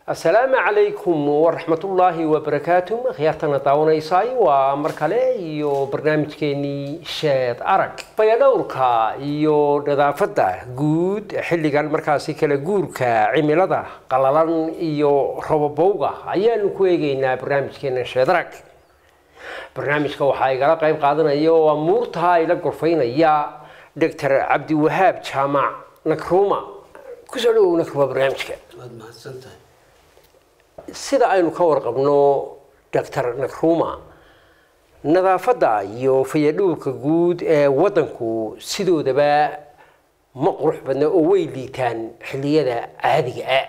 asalaamu calaykum waraxmatullaahi wabarakaatu khiyaartana daawanaysay waa mar kale iyo barnaamijkeenii sheed arag fayadhowrka iyo nadaafadda guud xilligan markaasi kala guurka cimilada qalalan iyo robobowga ayaanu ku eegeynaa barnaamijkeena sheed arag barnaamijka waxaa igala qayb qaadanaya oo amuurtaa ila gorfaynaya doctor cabdiwahaab jaamac nakruuma kusoo dhawow nakruuma barnaamijka waad mahadsantahay sida aynu ka warqabno doctor nakruuma nadaafadda iyo fayadhowrka guud ee waddanku sidoodaba ma qurux badna oo way liitaan xilliyada caadiga ah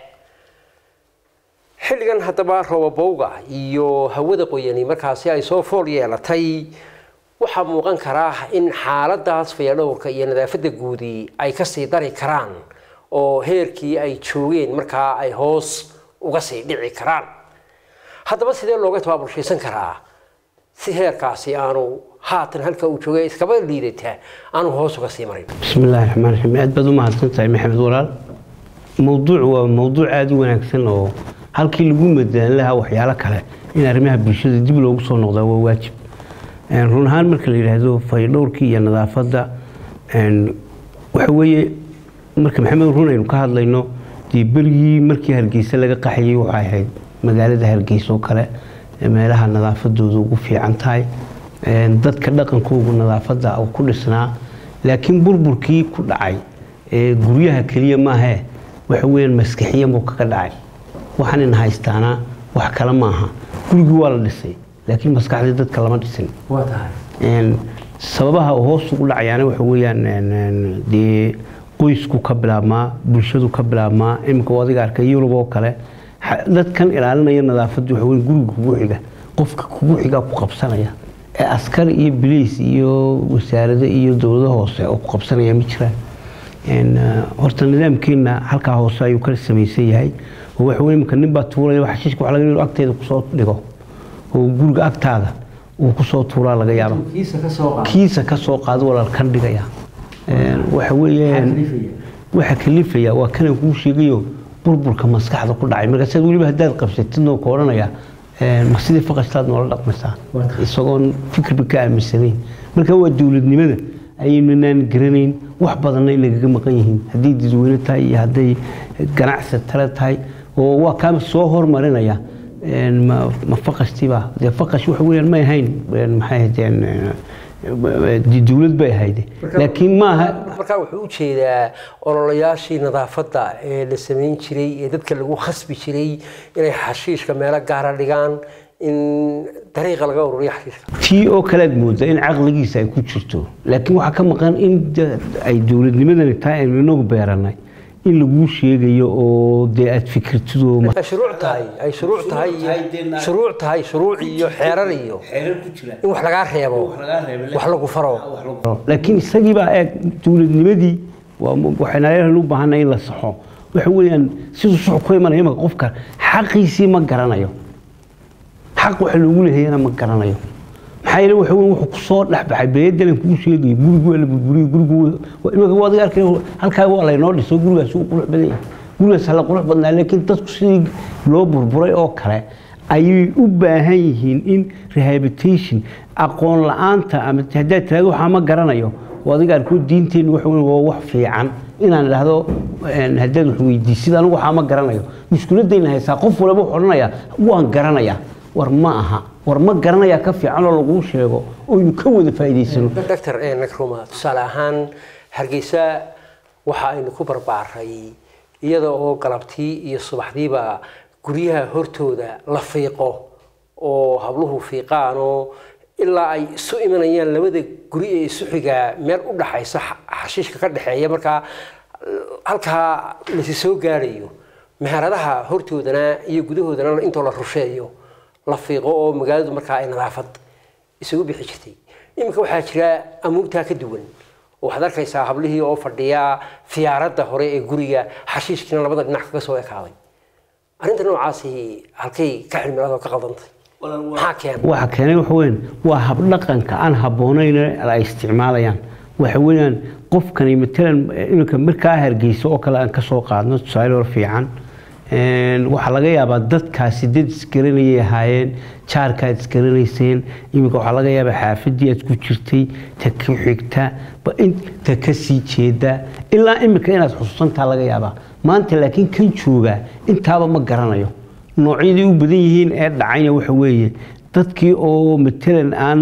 xilligan haddaba robobowga iyo hawada qoyani markaasi ay soo fool yeelatay waxaa muuqan karaa in xaaladaas fayadhowrka iyo nadaafadda guudi ay kasii dari karaan oo heerkii ay joogeen markaa ay hoos uga sii dhici karaan haddaba sidee looga tabaabulshaysan karaa si heerkaasi aanu haatan halka uu joogay iskaba liidata aanu hoos uga sii marin bismi illaahi raxmaan raxiim aad baad u mahadsan tahay maxamed walaal mowduuc waa mowduuc aada u wanaagsan oo halkii lagu madaan lahaa waxyaalo kale in arrimaha bulshada dib loogu soo noqdaa waa waajib run ahaan marka la yidhaahdo fayadhowrkii iyo nadaafadda waxa weeye marka maxamed run aynu ka hadlayno dee berigii markii hargeysa laga qaxayay waxay ahayd magaalada hargeysa oo kale meelaha nadaafadooda ugu fiican tahay dadka dhaqankoogu nadaafadda ku dhisnaa laakiin burburkii ku dhacay guryaha keliya maahee waxa weyaan maskaxiyanbuu kaga dhacay waxaanina haystaanaa wax kale maaha gurigii waa la dhisay laakiin maskaxdii dadka lama dhisin sababaha hoos ugu dhacayaana waxa weyaan dee qoysku ka bilaabmaa bulshadu ka bilaabmaa iminka adiga arka yurub oo kale dadkan ilaalinaya nadaafadda waxa wey guriga kugu xiga qofka kugu xigaa ku qabsanaya ee askar iyo biliis iyo wasaarado iyo dowlado hoose oo ku qabsanaya ma jiraan horta nidaamkeenna halkaa hoose ayuu ka samaysan yahay oo waxa wey iminka nin baa tuuraya xashiishka wax laga inuu agteeda kusoo dhigo oo guriga agtaada uu kusoo tuuraa laga yaaba kiisa ka soo qaado walaal kan dhigaya waxa weeyaan waxa kalifaya waa kana kuu sheegayo burburka maskaxda ku dhacay markaasaad weliba haddaad qabsatidnoo ka odhanaya ma sidii faqashtaad noola dhaqmaysaa isagoon fikirba ka aaminsanayn marka waa dowladnimada ayaynanaan garanayn wax badanna inagaga maqan yihiin hadday dadweyne tahay iyo hadday ganacsi tale tahay oo waa kaa soo hormarinaya ma faqashtiiba dee faqash waxa weyaan may ahayn maxay ahaydeen dowlad bay ahayd laakiin maaha markaa wuxuu u jeedaa ololayaashii nadaafadda ee la samayn jiray ee dadka lagu khasbi jiray inay xashiishka meelo gaara dhigaan in dariiqa laga ururiyo xashiishka tii oo kalead mooda in caqligiisa ay ku jirto laakiin waxaa ka maqan in ay dowladnimadani tahay aynu inagu beeranay in laguu sheegayo oo dee aad fikirtido shuruuc tahay ay shuruuc tahay shuruuc tahay shuruuc iyo xeerar iyo in wax lagaa reebo wax lagu faro laakiin isagii baa eeg dowladnimadii waxaynaaleelan u baahanay in la saxo waxa weeyaan siduu suxu ku imanaya imaka qofka xaqiisii ma garanayo xaq waxa loogu leehayana ma garanayo maxaa yeele waxa weyn wuxuu kusoo dhexbaxay beedalan kuu sheegayo gurigu waa la burburiyo gurigu imaka waa adiga arkay halkaa waa laynoo dhiso gurigaas uu qurux badan yahay gurigaas hala qurux badnaa laakiin dadku sidii loo burburay oo kale ayay u baahan yihiin in rehabilitation aqoon la-aanta ama haddaad tiraado waxaa ma garanayo oo adiga arkoo diinteennu waxa weyn waa wax fiican inaan idhaahdo haddaad wax weydiisid anigu waxaa ma garanayo mushkiladayna haysaa qof walba wuxuu odhanayaa waan garanayaa war ma aha war ma garanayaa ka fiican oo laguu sheego oynu ka wada faa'iidaysano doctor nakruma tusaale ahaan hargeysa waxa aynu ku barbaaray iyada oo galabtii iyo subaxdiiba guryaha hortooda la fiiqo oo habluhu fiiqaan oo ilaa ay isu imanayaan labada guri ee isu xigaa meel u dhaxaysa xashiishka ka dhexeeya markaa halkaa lasi soo gaarayo meheradaha hortoodana iyo gudahoodana intoo la rusheeyo la fiiqo oo magaaladu markaa ay nadaafad isugu bixi jirtay iminka waxaa jira amuurtaa ka duwan waxaad arkaysaa hablihii oo fadhiya fiyaaradda hore ee guriga xashiishkiina labada dhinac kaga soo ekaaday arrinta noocaasi halkay ka xilmiladoo ka qaldantay maxaa keenay waxa keenay waxa weyn waa habdhaqanka aan habboonayn ay isticmaalayaan waxa weeyaan qofkani matalan iminka markaa hargeysa oo kale aan ka soo qaadno tusaale hor fiican waxaa laga yaabaa dadkaasi dad isgaranayay ahaayeen jaarkaad isgaranayseen iminka waxaa laga yaabaa xaafadii aad ku jirtay ta ku xigta ta ka sii jeeda ilaa iminka inaad xusuusantaa laga yaabaa maanta laakiin kan joogaa intaaba ma garanayo noocyadii u badan yihiin ee dhacayna waxa weeye dadkii oo matalan aan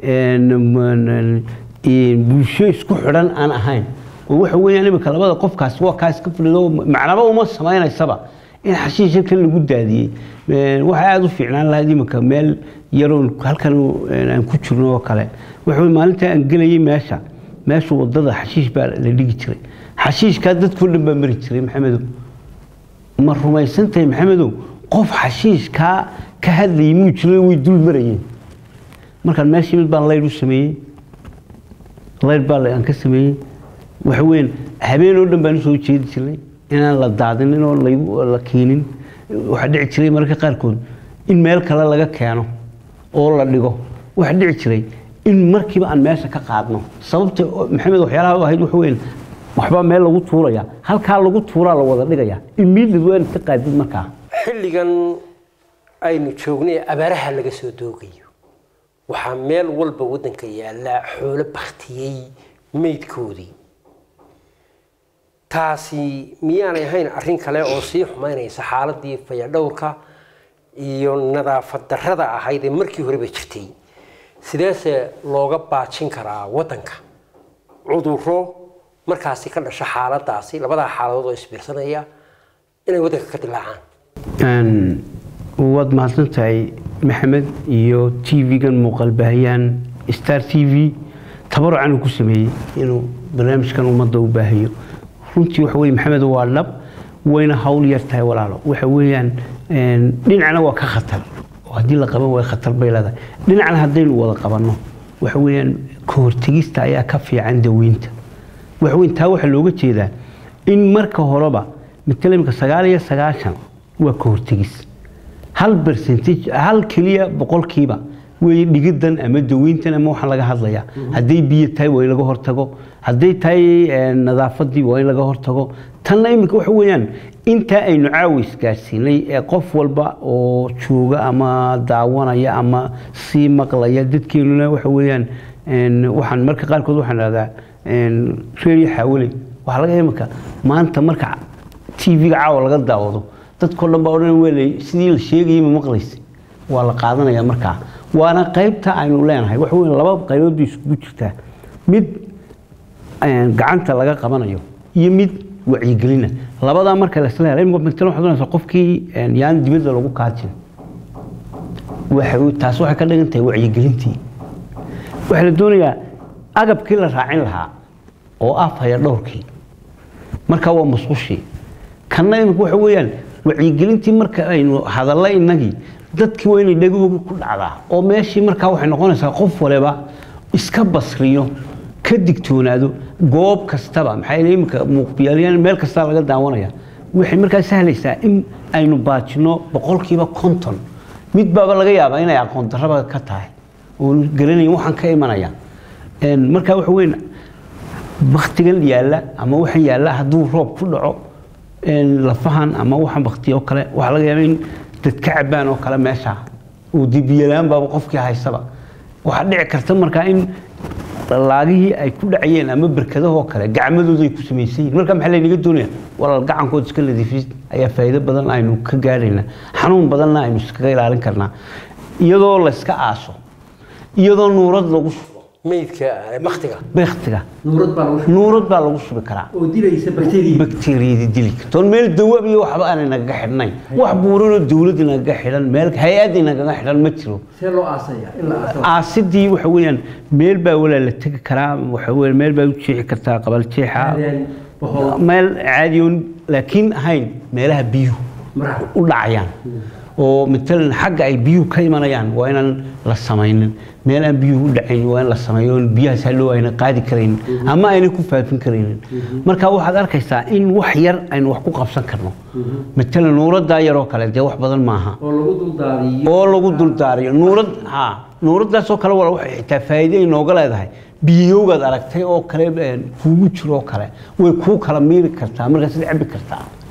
bulsho isku xidhan aan ahayn oo waxa weeyaan iminka labada qofkaas waa kaa iska fadhido macnaba uma samaynaysaba in xashiisha kan lagu daadiyey waxaa aada u fiicnaan lahayd iminka meel yaroon halkan aan ku jirno oo kale waxa maalinta aan gelayay meesha meesha wadada xashiish baa la dhigi jiray xashiishkaa dadkoo dhan baa mari jiray maxamedow ma rumaysantahay maxamedow qof xashiishkaa ka hadlayay muu jiro way dul marayeen markaan meeshii mid baan laydh u sameeyey laydh baa aan ka sameeyey waxa weeyaan habeen oo dhan baan usoo jeedi jirnay inaan la daadinin oo la keenin waxaa dhici jiray mararka qaarkood in meel kale laga keeno oo la dhigo waxaa dhici jiray in markiiba aan meesha ka qaadno sababta maxamed waxyaalaha u ahayd waxa weeyaan waxbaa meel lagu tuuraya halkaa lagu tuuraa la wada dhigaya immediate waa inaad ka qaadid markaa xilligan aynu joognay abaaraha laga soo doogayo waxaa meel walba waddanka yaalla xoolo baktiyey meydkoodii taasi miyaanay ahayn arrin kale oo sii xumaynaysa xaaladii fayadhowrka iyo nadaafad darrada ahayd ee markii horeba jirtay sideese looga baajin karaa waddanka cudurro markaasi ka dhasha xaaladaasi labadaa xaaladood oo isbiirsanaya inay waddanka ka dilaacaan waad mahadsan tahay maxamed iyo t v-gan muuqaal baahiyaan star t v tabarucan uu ku sameeyey inuu barnaamijkan ummadda u baahiyo runtii waxa weye maxamed waa dhab wayna hawl yar tahay walaalo waxa weeyaan dhinacna waa ka khatar oo haddii la qaban way khatar bay leedahay dhinacna haddaynu wada qabanno waxa weeyaan ka hortegista ayaa ka fiican daweynta waxa weyn taa waxaa looga jeedaa in marka horeba matala imika sagaal iyo sagaashan waa ka hortegis hal percentage hal keliya boqolkiiba wey dhigidan ama daweyntan ama waxaan laga hadlayaa hadday biyo tahay waa in laga hortago hadday tahay nadaafadii waa in laga hortago tanna iminka waxa weeyaan intaa aynu caawis gaadhsiinay ee qof walba oo jooga ama daawanaya ama sii maqlaya dadkeenuna waxa weeyaan waxaan marka qaarkood waxaan dhahdaa reeriyo xaawale waxaa laga iminka maanta marka t v-ga caawa laga daawado dadkao dhan baa odhan welay sidii la sheegayay ma maqlaysa waa la qaadanaya markaa waana qaybta aynu leenahay waxa weyn laba qaybood bay isugu jirtaa mid gacanta laga qabanayo iyo mid wacyigelina labadaa marka lasla hela imika matalan waxaad oranaysaa qofkii yaan dibadda lagu kaajin taas waxay ka dhigan tahay wacyigelintii waxaa la doonayaa agabkii la raacin lahaa oo ah faya dhowrkii marka waa musqushii kanna imika waxa weeyaan wacyigelintii marka aynu hadalla innagii dadkii waa inay dhegahooga ku dhacdaa oo meeshii markaa waxay noqonaysaa qof waliba iska basriyo ka digtoonaado goob kastaba maxaa yeele iminka muuqbiyaalyaan meel kastaa laga daawanaya waxay markaa sahlaysaa in aynu baajino boqolkiiba konton mid baaba laga yaabaa inay aqoon darraba ka tahay oo garanayn waxaan ka imanaya markaa waxa weyn baktigan yaalla ama waxaan yaalla hadduu roob ku dhaco lafahan ama waxaan baktiyo kale waxaa laga yaabaa in dad ka cabaan oo kale meesha oo dibiyalaan baaba qofkii haysaba waxaa dhici karta markaa in laagihii ay ku dhacayeen ama berkadahoo kale gacmadooda ay ku samaysan yihin marka maxaa laynaga doonaya walaal gacankood iska nadiifis ayaa faa'iido badan aynu ka gaadhaynaa xanuun badanna aynu iskaga ilaalin karnaa iyadoo layska aaso iyadoo nuurad lagu shubo meydka baktiga baktiga nuurad baa lagu nuurad baa lagu shubi karaa oo dilaysa bakteeriya bakteeriyadii dili karta oon meel dawaab iyo waxba aanay nagaga xidhnayn wax buuranoo dawladii nagaga xidhan meel hay-addii nagaga xidhan ma jiro see loo aasaya in la aaso aasidii waxa weeyaan meel baa walaa la tegi karaa waxa weeye meel baa u jeexi kartaa qabal jeexa meel caadiyoon laakiin ahayn meelaha biyuhu maraha u dhacayaan oo matalan xagga ay biyuhu ka imanayaan waa inaan la samaynin meel aan biyuhu u dhacayn waa in la sameeyo oon biyahaas hallow ayna qaadi karaynin ama ayna ku faafin karaynin marka waxaad arkaysaa in wax yar aynu wax ku qabsan karno matalan nuuraddaa yaroo kale dee wax badan maaha oo lagu duldaadiyo oo lagu duldaariyo nuurad ha nuuraddaasoo kale waa waxay xitaa faa'iido ay nooga leedahay biyowgaad aragtay oo kale kuugu jiro oo kale way kuu kala miiri kartaa markaasaad cabbi kartaa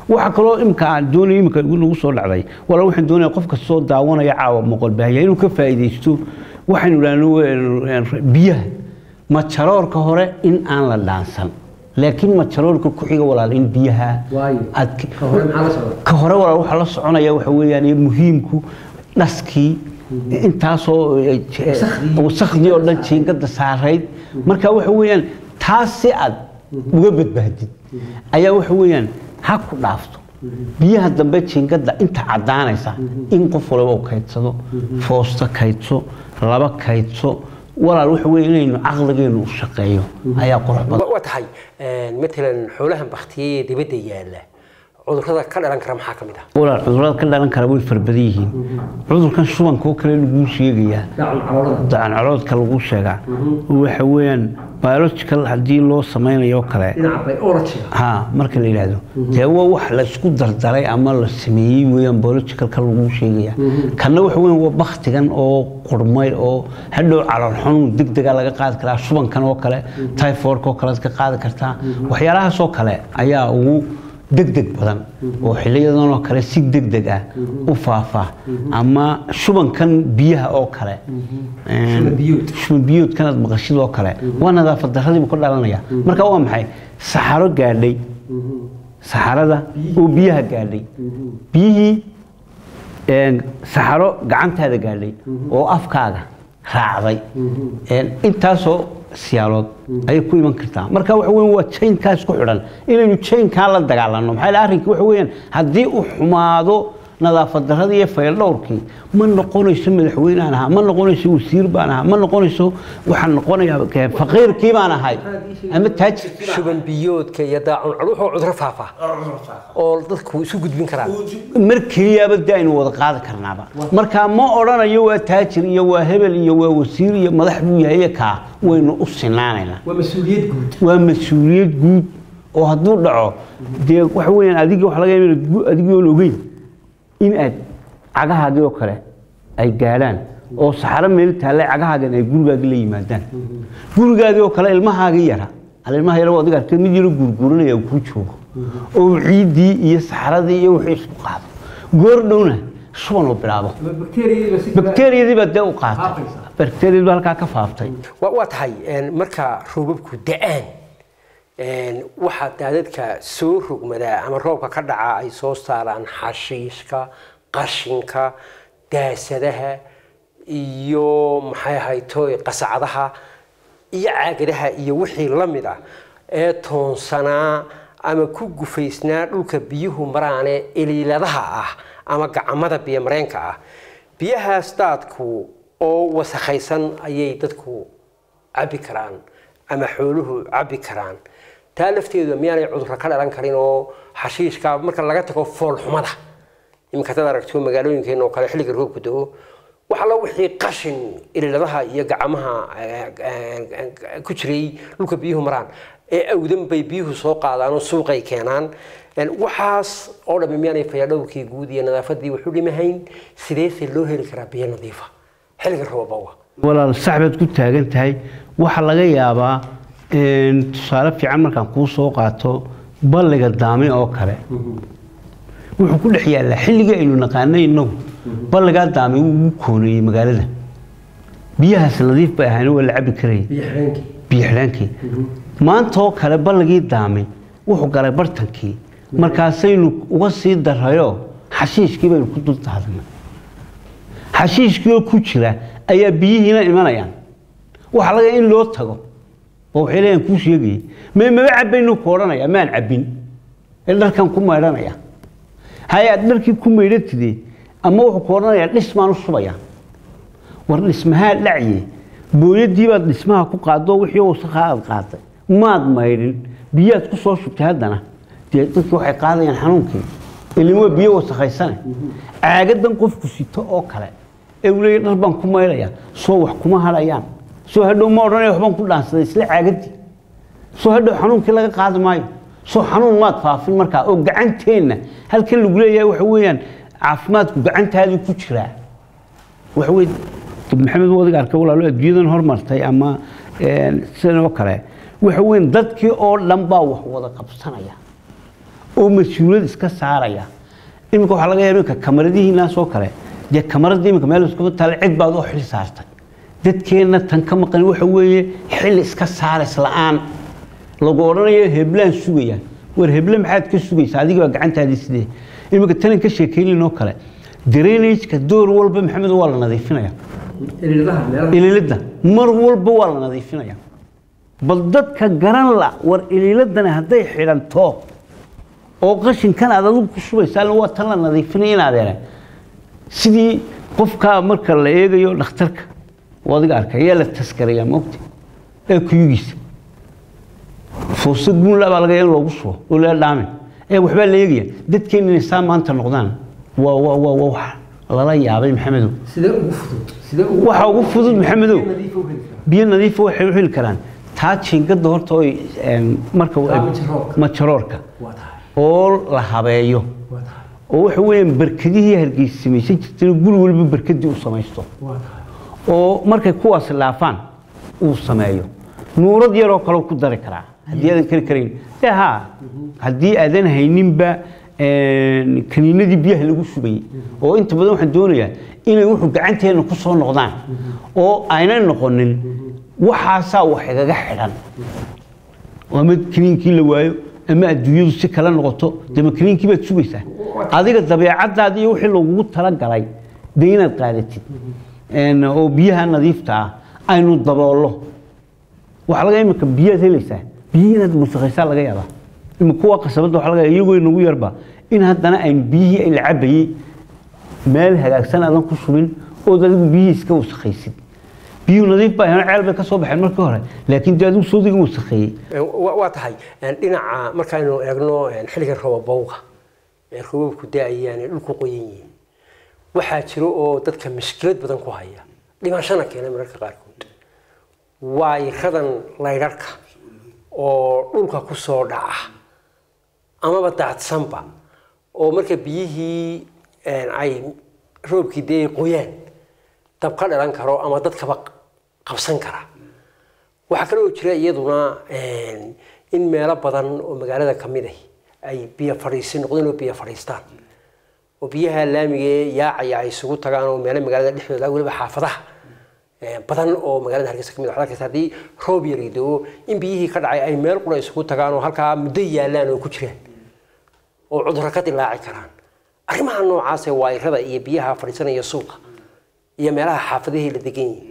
waxa kaloo imika aan doonaya imika nagu soo dhacday wala waxaan doonaya qof kastoo daawanaya caawa moqol baahaya inuu ka faa'iidaysto waxaynu idhaahno biyaha majaroorka hore in aan la dhaansan laakiin majaroorka ku xiga walaal in biyaha Waayo. aad Ka hore maxaa la socda? ka hore walaal waxaa la soconaya waxa weeyaan iyo muhiimku dhaskii intaasoo eh, eh, Wasakhdii. wasakhdii oo dhan jiingada saarayd marka waxa weeyaan taas si aad uga badbaadid ayaa waxa weeyaan ha ku dhaafto biyaha dambe jiingada inta caddaanaysa in qof walba uu kaydsado foosto kaydso laba kaydso walaal waxa weeye inaynu caqligeenu u shaqeeyo ayaa qurux badan waa tahay matalan xoolahan baktiyey ee dibadda yaalla cudurrada ka dhalan kara maxaa ka mid ah walaal cudurada ka dhalan kara way farbadan yihiin cudurkan shubanka oo kale laguu sheegayaa daacun caloolada dacan caloodka lagu sheegaa waxa weeyaan biological haddii loo samaynayo kale dhinaca biology ha marka la yidhaahdo dee waa wax laysku dardaray ama la sameeyey weeyaan biologicalka lagu sheegaya kanna waxa weeyaan waa baktigan oo qurmay oo hadhow calool xanuun degdega laga qaadi karaa shubankan oo kale typhoidka oo kale ka qaadi kartaa waxyaalahaas oo kale ayaa ugu degdeg badan oo xiliyadan oo kale si degdeg ah u faafa ama shubankan biyaha oo kale Shuban biyood. shuban biyoodkan aad maqashid oo kale waa nadaafad darradii buu ka dhalanaya marka waa maxay saxaro gaadhay saxarada oo biyaha gaadhay biyihii een, saxaro gacantaada gaadhay oo afkaaga raacday een, intaasoo siyaalood ayay ku iman kartaa marka waxa weyn waa jaynkaas ku xidhan inaynu jaynkaa la dagaalanno maxaa yeele arrinka waxa weeyaan haddii uu xumaado nadaafad darradii iyo fayldhowrkii ma noqonayso madaxweynaan ahaa ma noqonayso wasiir baan ahaa ma noqonayso waxaan noqonayaa ke- faqiirkii baan ahay ama taajirkii baan shuban biyoodka iyo daacun calo wuxuu cudurro faafa oo dadku isu gudbin karaan mar keliyaaba de aynu wada qaadi karnaaba marka ma odhanayo waa taajir iyo waa hebel iyo waa wasiir iyo madax buu yahay iyo kaa waynu u sinaanaynaa waa mas-uuliyad guud waa mas-uuliyad guud oo hadduu dhaco dee waxa weeyaan adiga waxa laga yaaba inaad gu- adigoon ogeyn in aad cagahaagii oo kale ay gaadhaan oo saxaro meel taallay cagahaagan ay gurigaagii la yimaadaan gurigaagii oo kale ilmahaagii yara al ilmaha yara adiga arkay mid yaro guurguuranaya uu kuu joogo oo ciiddii iyo saxaradii iyo wixii isku qaado goor dhowna shuban uu bilaabo bakteeriyadii baa dee u qaatay Faafaysa. bakteeriyadii baa halkaa ka faaftay waa waa tahay een, marka roobabku da-aan een, waxaa daadadka soo rogmadaa ama roobka ka dhaca ay soo saaraan xashiishka qashinka daasadaha iyo maxay ahaytoy qasacadaha iyo caagadaha iyo wixii la mid ah ee toonsanaa ama ku gufaysnaa dhulka biyuhu maraane iliiladaha ah ama gacamada biyomareenka ah biyahaas daadku oo wasakhaysan ayay dadku cabbi karaan ama xooluhu cabbi karaan taa lafteedu miyaanay cudurro ka dhalan karin oo xashiishka marka laga tago foolxumada iminka hadaad aragto magaalooyinkeena oo kale xilliga roobku do wax alla wixii qashin ililadaha iyo gacmaha eh, eh, ku jiray dhulka biyuhu maraan ee awdan bay biyuhu soo qaadaan oo suuqay keenaan En waxaas oo dhammi miyaanay fayadhowrkii guud iyo nadaafadii wuxu dhimahayn sideese loo heli karaa biyo nadiifa xilliga roobawa walaal sax baad ku taagan tahay waxaa laga yaabaa een, tusaale fiican markaan kuu soo qaato balliga daame oo kale wuxuu ku dhex yaallaa xilligii aynu naqaanay innagu balligaa daame wuu ugu kooneeyey magaalada biyahaas nadiif bay ahayn waa la cabbi karayay biyo xidhaankii maanta oo kale balligii daame wuxuu galay bartankii markaasaynu uga sii darayo xashiishkii baynu ku dul daadnay xashiishkii oo ku jira ayaa biyihiina imanayaan waxaa laga in loo tago oo waxay leeyahan kuu sheegayay mee maba cabbaynu ku odhanaya maan cabbin ee dharkan ku maydhanaya haye aad dharkii ku maydhatide ama wuxuu ku odhanayaa dhismaan u shubaya war dhismahaa dhacye booyadii baad dhismaha ku qaado wixii wasakhaa aad qaaday maad maydhin biyaad ku soo shubtay haddana dee dadkii waxay qaadayaan xanuunkii ilin waa biyo wasakhaysane caagadan qofku sito oo kale ee uu leeyahy dhar baan ku maydhaya soo wax kuma hadhayaan soo hadhow ma odhanaya waxbaan ku dhaansaday isla caagadii soo hadhow xanuunkii laga qaadi maayo soo xanuun maad faafin markaa oo gacanteenna halkan lagu leeyahay waxa weeyaan caafimaadku gacantaadii ku jiraa waxa weye maxamed wadiga arkay walaalo adduunyadan hormartay ama een, sidan oo kale waxa weyn dadkii oo dhan baa wax wada qabsanaya oo mas-uuliyad iska saaraya iminka waxaa laga yaaba iminka kamaradihiinaas oo kale dee kamaradda iminka meel iskuma taale cid baad oo xil saartay dadkeenna tan ka maqan waxa weeye xil iska saaris la-aan lagu odhanayo heblaan sugayaan war heble maxaad ka sugaysaa adiga baa gacantaadii sidee iminka tanan ka sheekaynaynoo kale drainageka door walba maxamed waa la nadiifinaya iliilada mar walba waa la nadiifinaya bal dadka garan la war iliiladani hadday xidhanto oo qashinkan aad adigu ku shubaysaa waa tan la nadiifinaya in adeere sidii qofkaa marka la eegayo dhakhtarka oo adiga arkay ayaa la taskarayaa moogta ee kuyugiisa fuusa guunla baa laga in loogu shubo oo la dhaamin ee waxbaa la eegaya dadkeen inay saa maanta noqdaan waa waa waa waa wax lala yaabay maxamedow sidee ugu fudud sidee ugu waxa ugu fudud maxamedow nadiif u heli karaa biyo nadiifa waxay u heli karaan taa jiingada horta oy een, marka Taa majaroorka. majaroorka waa tahay oo la habeeyo waa tahay oo waxa weeyaan barkadihii hargeysa samaysan jirtay guri walba barkadii uu samaysto waa tahay oo markay kuwaas laafaan uu sameeyo nuurad yaroo kale ku dari karaa haddii aadan kari karayn dee haa haddii aadan hayninba een, kaniinadii biyaha lagu shubayay oo inta badan waxaan doonayaa inay wuxuu gacanteena ku soo noqdaan oo aynan noqonin waxaasaa wax igaga xidhan ama kaniinkii la waayo ama adduunyadu si kale noqoto dema kaniinkii baad sugaysaa adiga dabeecadaada iyo wixii lagugu talagalay dee inaad qaadatid Een, oo biyaha nadiifta ah aynu daboollo waxaa laga imika biyaad helaysaa biyihii inaad wasaqaysaa laga yaabaa imika kuwa qasabadda waxaa laga yaabaa iyagoo inagu yarba in haddana aynu biyihii ay la cabayey meel hagaagsan aadan ku shubin ood adigu biyihii iska wasaqaysid biyuhu nadiif baa ahayn, ceel bay ka soo baxeen markii hore laakiin dee adigu soodiga wasaqeeyey waa waa tahay een, dhinaca markaaynu eegno een, xilliga roobabowga ee roobabku da-ayaan ee dhulku qoyan yihiin waxaa jiro oo dadka mushkilad badan ku haya dhimashana keena mararka qaarkood waayiradan laydharka oo dhulka ku soo dhaca amaba daadsanba oo marka biyihii een, ay roobkii dee ay qoyaan dab ka dhalan karo ama dadkaba qabsan kara waxaa kale oo jira iyaduna een, in meelo badan oo magaalada ka mid ah ay biyo fadhiisi noqdeen oo biyo fadhiistaan oo biyaha laamiga ee yaacaya ay isugu tagaan oo meelo magaalada dhexdooda ah, weliba xaafadaha ee, badan oo magaalada hargeysa ka mid ah waxaad arkaysaa haddii roob yari doo in biyihii ka dhacay ay meel qura isugu tagaan oo halkaa muddo yaallaan oo ku jiraan oo cudurro ka dilaaci karaan arrimaha noocaas ee waayirada iyo biyaha fadhiisanaya suuqa iyo meelaha xaafadihii la degan yihiin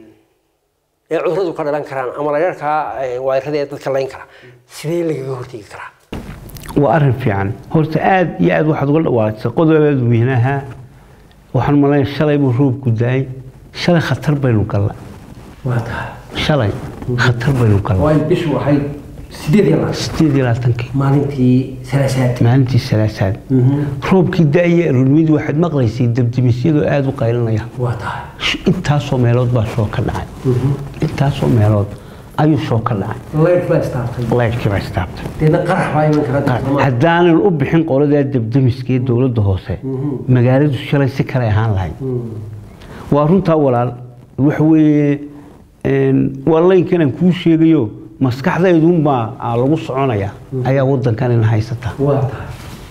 ee cuduradu ka dhalan karaan ama laydharkaa waayirada ee dadka layn kara sidee lagaga hortegi karaa waa arrin fiican horta aad iyo aad waxaad uga dhawaaqsay qodob aad u weynaha waxaan malayn shalay buu roobku daay shalay khatar baynu galla waa tahay shalay khatar baynu galla waa in bishu waxay sideed iyo labaatan sideed iyo labaatankii maalintii salaasaad maalintii salaasaad roobkii da-iyo aroornimidii waxaad maqlaysay dabdimisyadoo aada u qaylinaya waa tahay Sh- intaasoo meelood baa shoo ka dhacay intaasoo meelood ayuu shoo ka dhacay laydh baa istaartay laydhkii baa istaabtay deedna qarax baa iman kara dadka Soomaaliya. haddaanan u bixin qoladaa dabdamiska ee dowladda hoose magaaladu shalay si kale ahaan lahayd waa runtaa walaal waxa weeye een, waa laynkan aan kuu sheegayo maskaxdaydunbaa aa lagu soconaya ayaa wadankan ina haysataa waa tahay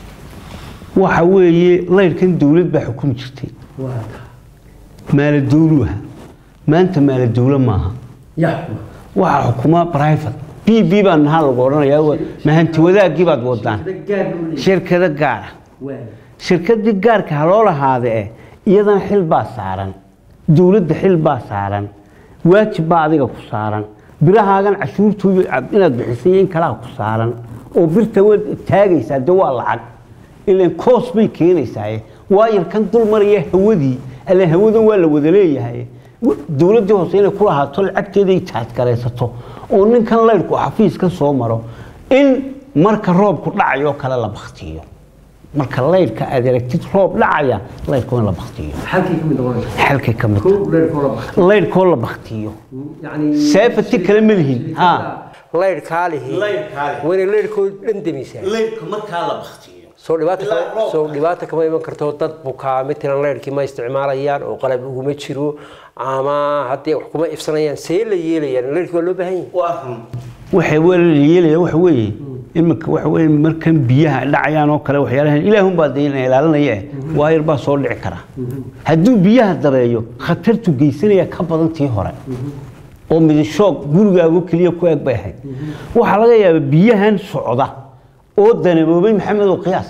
waxa weeye laydhkan dowlad baa xukumi jirtay waa tahay maala dowlu aha maanta maala dowlo maaha yaxma waxaa xukuma private b b baa nahaa lagu odhanayaa wa- mahanti wadaagii baad wadaan shirkado gaara shirkadii gaarka ha loo lahaada eh iyadana xil baa saaran dowladda xil baa saaran waajib baa adiga ku saaran birahaagan cashuurtooda ad- inaad bixisay iyo in kalaa ku saaran oo birta waad taagaysaa de waa lacag ilan koos bay keenaysaa waayo kan dul maraya hawadii alla hawadan waa la wada leeyahay w- dowladdii hoose inay ku lahaato lacagteeda ay taadgaraysato oo ninkan laydhku xafiiska soo maro in marka roobku dhacayo kale la baktiyo marka laydhka aad aragtid roob dhacaya laydhka waa in la baktiyo halkii ka mid noqonaysa xalkay ka mid kow laydhkoo la baxay laydhkoo la baktiyo yani seefati kale ma lihin ha laydhkaa lihi Laydhkaa lihi. waa inay laydhkoo dhan demisaa laydhka markaa la baktiyo soo dhibaata Ilaa kama- roobka. soo dhibaata kama iman karto dad bukaa matalan laydhkii ma isticmaalayaan oo qalab uguma jiro ama haddii wax kuma ifsanayaan see la yeelayaan laydhkii waa loo baahan yahay waxay waa la yeelaya waxa weeye iminka waxa weeye markan biyaha dhacayaan oo kale waxyaalahan ilaahunbaa dee ina ilaalinaya eh waayar baa soo dhici kara hadduu biyaha dareeyo khatartu geysanaya ka badan tii hore oo midashoog gurigaagu keliya ku eg bay ahayd waxaa laga yaabaa biyahan socda oo danaboobay maxamed oo qiyaas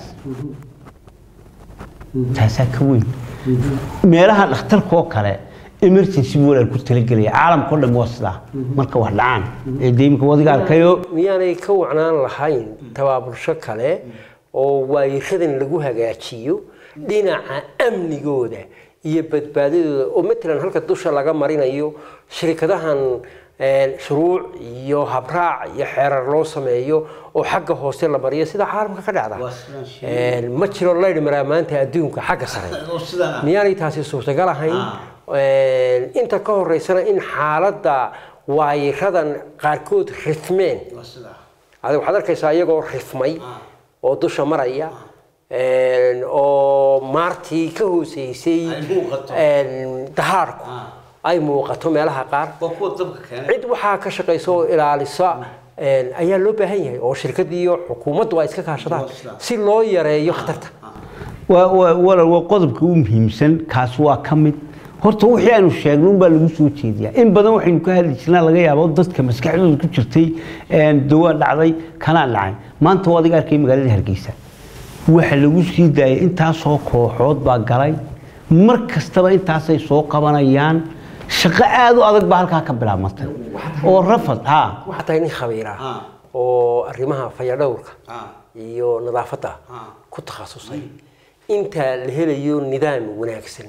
taasaa ka weyn meelaha dhakhtarka oo kale emergency buu walaal ku talagelaya caalamka o dhan waa sidaa marka wax dhacaan ee dee imika wadiga arkayo miyaanay ka wacnaan lahayn tabaabulsho kale oo waayiradan lagu hagaajiyo dhinaca amnigooda iyo badbaadadooda oo matalan halka dusha laga marinayo shirkadahan een, shuruuc iyo habraac iyo xeerar loo sameeyo oo xagga hoose la mariyo sida caalamka ka dhacda Waa sidaan sheegay. Een, ma jiro laydh maraa maanta adduunka xagga sare oo sidaan ah. miyaanay taasi suurtagal ahayn Een, inta ka horeysana in xaaladda waayiradan qaarkood rifmeen adiga waxaad arkaysaa iyagoo rifmay oo dusha maraya een, oo maartii ka hooseysay Ay muuqato. een, dahaarku ay muuqato meelaha qaar waa kuwa dabka keenay cid waxaa ka shaqaysa oo ilaalisa een, ayaa loo baahan yahay oo shirkadii iyo xukuumaddu ay iska kaashadaan Waa sidaa. si loo yareeyo khatarta waa waa walaal waa qodobka u muhiimsan kaas waa ka mid horta wixii aanu sheegno unbaa lagu soo jeediyaa in badan waxaynu ka hadli jirnaa laga yaabo dadka maskaxdooda ku jirtay een, dawaa dhacday kanaa dhacay maanta waa adiga arkay magaalada hargeysa waxa lagu sii daayay intaasoo kooxood baa galay mar kastaba intaasay soo qabanayaan shaqo aada u adag baa halkaa ka bilaabmatay oo rafad ha waxaa tahay nin khabiir ah Ah. oo arrimaha fayadhowrka Ah. iyo nadaafadda Ah. ku takhasusay inta la helayo nidaam wanaagsan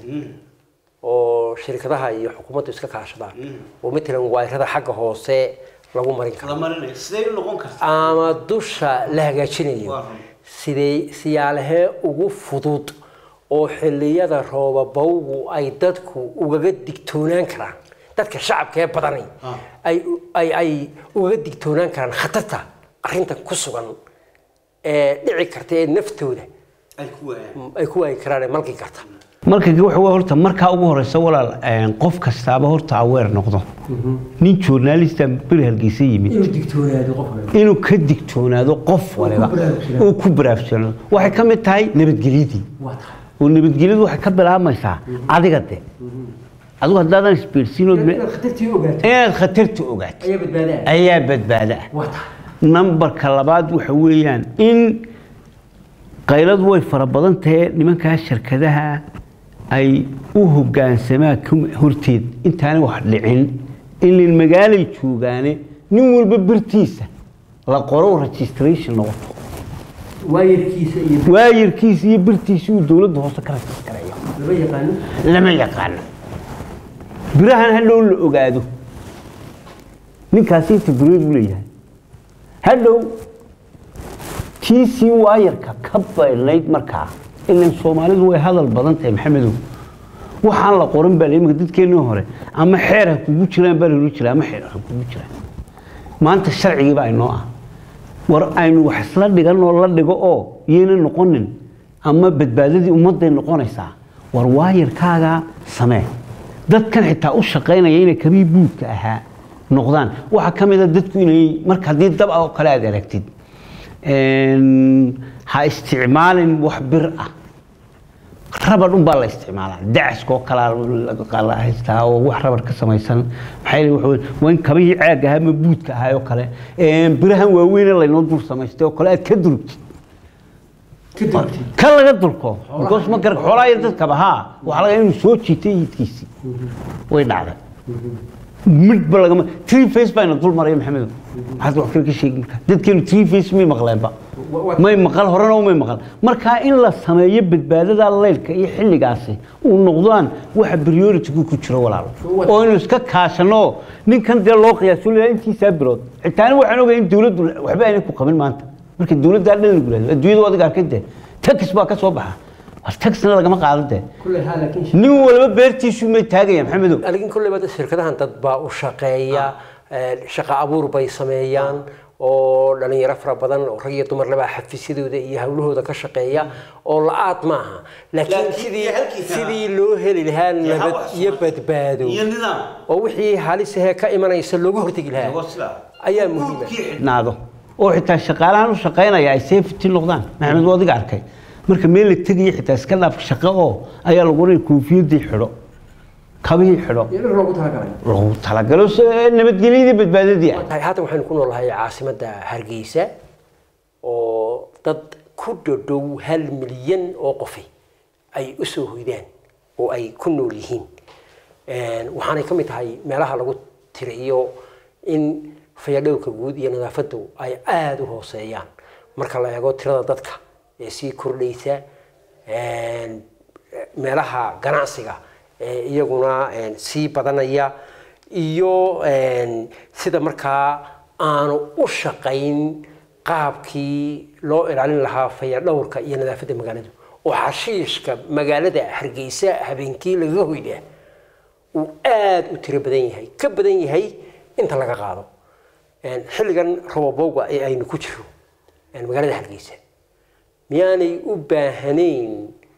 oo shirkadaha iyo xukuumaddu iska kaashadaan oo matalan wayrada xagga hoose lagu marin karo sidee noqon kartaa ama dusha la hagaajinayo Waa run. sidee siyaalahee ugu fudud oo xilliyada roobabowgu ay dadku ugaga digtoonaan karaan dadka shacabka ee badani ay ay ay ugaga digtoonaan karaan khatarta arrintan ku sugan ee dhici karta ee naftooda ay ku waayaan ay ku waayi karaan ee malki karta marka waxa weeye horta markaa ugu horeysa walaal een, qof kastaaba horta aweer noqdo nin journalista beri hargeysa yimid digtoonaado qof inuu ka digtoonaado qof waliba uu ku baraarujsanaado waxay ka mid tahay nabadgelyadii waa tahay oo nabadgelyadu waxay ka bilaabmaysaa adiga de adigu haddaadan isbeersiinood khatartii ogaato inaad khatarta ogaato ayaa badbaadaan ayaa badbaada ah waa tahay nambarka labaad waxa weeyaan in qayladu way fara badan tahay nimankaa shirkadaha ay u hogaansamaan ka- horteed intaanay wax dhicin ilin magaalay joogaane nin walba birtiisa la qoro registration noqoto waayarkiisa iyo waayarkiisa iyo birtiisa uu dowladda hoose ka registareeyo lama yaqaano lama yaqaano birahan hadhow la ogaado ninkaasi inta birood u leeyahay hadhow tiisii waayarka ka baydnayd markaa ilan soomaalidu way hadal badan tahay maxamedow waxaan la qoran baa imika dadkeennii hore ama xeer ha kugu jiraan baa lagu jira ama xeer ha kugu jiraan maanta sharcigii baa inoo ah war aynu wax isla dhigan oo la dhigo oo yayna noqonin ama badbaadadii ummadday noqonaysaa war waayarkaagaa samee dadkan xitaa u shaqaynaya inay kabii buudka ahaa noqdaan waxaa ka mid a dadku inay marka haddii dab ah oo kale aad aragtid een, ha isticmaalin wax bir ah rabar un baa la isticmaalaa dacaska oo kalaa la haystaa oo wax rabar ka samaysan maxaa yeelay waxa weeye, waa in kabihii caag ahaa ama buudka ahaa oo kale een, birahan waaweyne laynoo dul samaystay oo kale aad ka durugtid ka laga dulko because ma garan xoolaa yar dadkaba haa waxaa laga inuu soo jiitay iidkiisii way dhacday midba lagama tree face bayna dul maraya maxamedow maxaad wax kale ka sheegin kartaa dadkeenu tree face may maqleenba may maqal horena may maqal marka in la sameeyo badbaadada leylka iyo xilligaasi uu noqdaan waxa priority-gu ku jiro walaalo oo inuu iska kaashano ninkan dee loo qiyaaso leeyahay intiisaa bilood xitaana waxaan ogahay in dowladdu waxba aanay ku qabin maanta marka dowladda dhan lagu leeyahay adduunyada waa adiga arkay dee tax baa ka soo baxa war taxna lagama qaado dee kulle haa laakiin nin walba beertiisu may taagaya maxamedow laakiin kulleyba shirkadahan dad baa u shaqeeya ee, shaqo abuur bay sameeyaan oo dhalinyaro fara badan oo rag iyo dumar labaa xafiisyadooda iyo hawlahooda ka shaqeeya oo la-aad maaha laakiin Laakiin sidii iyo halkiisa- sidii loo heli lahaa nabad iyo badbaado nidaam oo wixii halisahee ka imanaysa looga hortegi lahaa ayaa muhiima xidhnaado oo xitaa shaqaalahan u shaqaynaya ay safety noqdaan maxamed waa adiga arkay marka meel la tegaya xitaa iska dhaaf shaqo oo ayaa lagu oranaya koofiyadii xidho kabihii xidho iyadoo loogu talagalay lagu talagalo s- nabadgelyadii badbaadadii ah tahay haatan waxaynu ku noolahay caasimadda hargeysa oo dad ku dhodhow hal milyan oo qofi ay u soo hoydaan oo ay ku nool yihiin Een, waxaanay ka mid tahay meelaha lagu tiriyo in fayadhowrka guud iyo nadaafaddu ay aada u hooseeyaan marka la eego tirada dadka ee sii kordhaysa een, meelaha ganacsiga ee iyaguna een, sii badanaya iyo een, sida markaa aanu u shaqayn qaabkii loo ilaalin lahaa fayadhowrka iyo nadaafadda magaaladu oo xashiishka magaalada hargeysa habeenkii lagaga hoydaa uu aada u tiro badan yahay ka badan yahay inta laga qaado Een, xilligan robobowga ee aynu ku jiro een, magaalada hargeysa miyaanay u baahanayn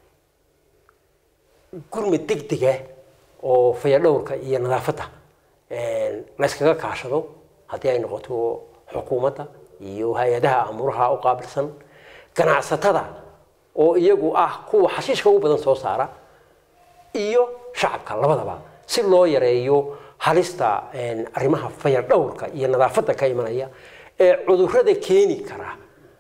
gurmad degdega oo fayadhowrka iyo nadaafadda een, la yskaga kaashado haddii ay noqoto xukuumadda iyo hay-adaha amuuraha u qaabilsan ganacsatada oo iyagu ah kuwa xashiishka ugu badan soo saara iyo shacabka labadaba si loo yareeyo halista een, arrimaha fayadhowrka iyo nadaafadda ka imanaya ee cudurrada keeni kara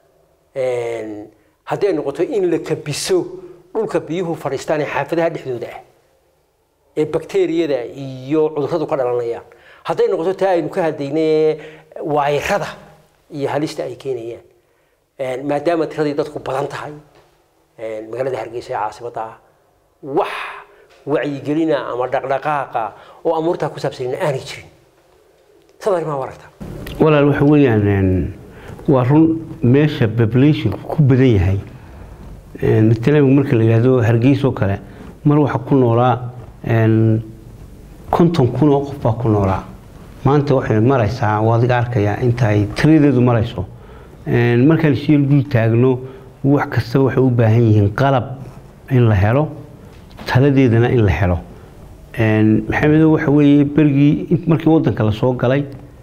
Een, haddii ay noqoto in la kabiso dhulka biyuhu fadhiistaan ee xaafadaha dhexdooda ah ee bakteeriyada iyo cudurradu ka dhalanayaan hadday noqoto taa aynu ka hadlaynay waayirada iyo halista ay keenayaan Een, maadaama tiradii dadku badan tahay een, magaalada hargeysa ee caasimadda ah wax wacyigelina ama dhaqdhaqaaqa oo amuurtaa ku saabsanina aanay jirin sad arrimaha u aragtaa walaal waxa weeyaan een, waa run meesha populationka ku badan yahay Een, matalan marka la yidhaahdo hargeysa oo kale mar waxaa ku noolaa een, konton kun oo qof baa ku noolaa maanta waxay maraysaa waa adiga arkaya inta ay tiradeedu marayso Een, markaan shiil dul taagno wax kastaba waxay u baahan yihiin qalab in la helo taladeedana in la helo Een, maxamedo waxa weeye berigii int- markii wadanka la soo galay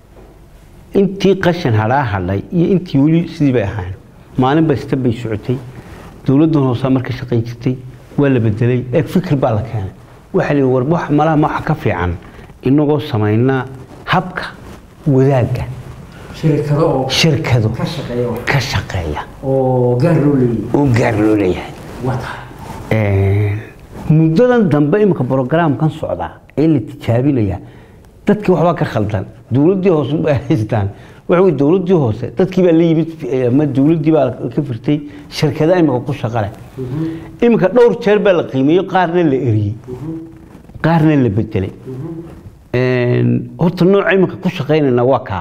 intii qashan hadhaa hadhay iyo intii weli sidii bay ahayn maalin basta bay socotay dowladdan hoosaa marka shaqayn jirtay waa la bedelay eeg fikir baa la keenay waxaa la yidhi war wax malaha ma waxa ka fiican inagoo samaynaa habka wadaagga shirkado oo shirkado ka shaqeeya wax ka shaqeeya oo gaar loo leeyahay oo gaar loo leeyahay waa tahay Een, muddadan dambe imika brogramkan socda ee la tijaabinaya dadkii waxbaa ka khaldan dowladdii hoose bay haystaan waxa wey dowladdii hoose dadkii baa la yimid ama dowladdii baa ka firtay shirkadaha imika ku shaqa leh imika dhowr jeer baa la qiimeeyey qaarna la eriyey qaarna la bedelay Een, horta nooca imika ku shaqaynayna waa kaa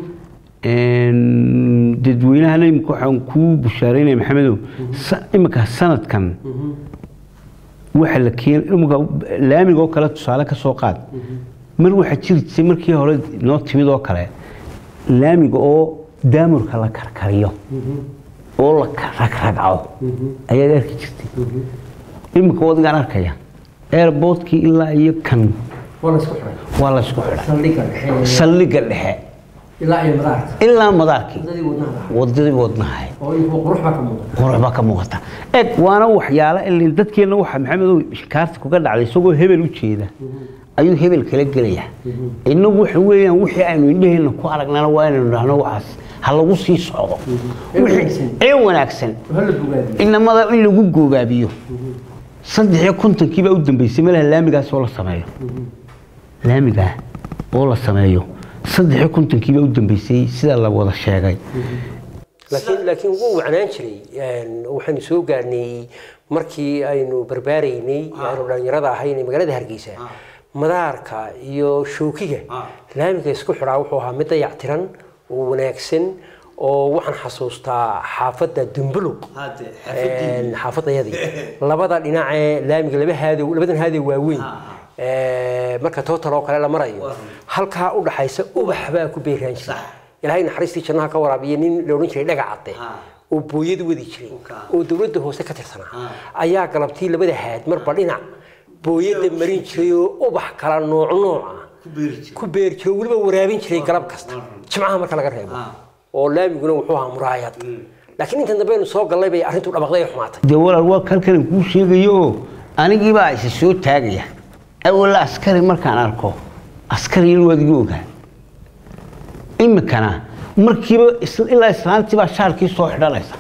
Een, dadweynahana imika waxaan kuu bushaareynaya maxamedow sa- imika sanadkan waxa la keen imika laamiga oo kale tusaale ka soo qaad mar waxaa jiri jirtay markii hore noo timid oo kale laamiga oo daamurka la karkariyo oo la ragragco ayaad arki jirtay imika wadigaan arkaya airportkii ilaa iyo kan waa la isku xiray waa la isku xidhay saldhigga dhexe saldhigga dhexe ilaa iyo madaarka ilaa madaarkii wadadii wadnaha wadadii wadnahay oo inkuwa qurux baa ka muuqda qurux baa ka muuqata eg waana waxyaalo ilin dadkeenna waxa maxamedow shikaarta kuga dhacday isagoo hebel u jeeda ayuu hebel kala gelaya innagu waxa weeyaan wixii aynu indhaheenna ku aragnana waa inaynu dhahno waxaas ha lagu sii socdo Ee Wixii- wanaagsan. ee wanaagsan hala bogaadiyo inamada in lagu goobaabiyo saddex iyo kontonkii baa u dambeysay meelaha laamigaas oo la sameeyo laamigaa oo la sameeyo saddex iyo kontonkii baa u dambeysay sida la wada sheegay laakiin laakiin wuu wacnaan jiray Een, waxaynu soo gaarnay markii aynu barbaaraynay aynu dhalinyarada ahayn ee magaalada hargeysa madaarka iyo shookiga laamiga isku xidhaa wuxuu ahaa mid dayactiran oo wanaagsan oo waxaan xasuustaa xaafadda dumbuluq Een, xaafadayadii labada dhinacee laamiga laba haadow labadan haadow waaweyn Ee, marka total oo kale la marayo halkaa u dhaxaysa ubax baa ku beeraan jiray ilaahay naxariistii jannaha ka waraabiya nin la odhan jiray dhaga cadde oo booyad wadi jiray oo dowladda hoose ka tirsanaa ayaa galabtii labada haad marba dhinac booyadda marin jiray oo ubax kala nooc nooc ah ku beeri jiray oo weliba waraabin jiray galab kasta jimcaha marka laga reebo oo laamiguna wuxuu ahaa muraayad laakiin intan dambe aynu soo gallay bay arrintu dhabaqday ee xumaatay dee walaal waa kalkan kuu sheegayo oo anigiibaa isa soo taagaya awalla askari markaan arko askari inuu adiga ogaa imikana markiiba is- ilaa islaantii baa shaarkii soo xidhanaysa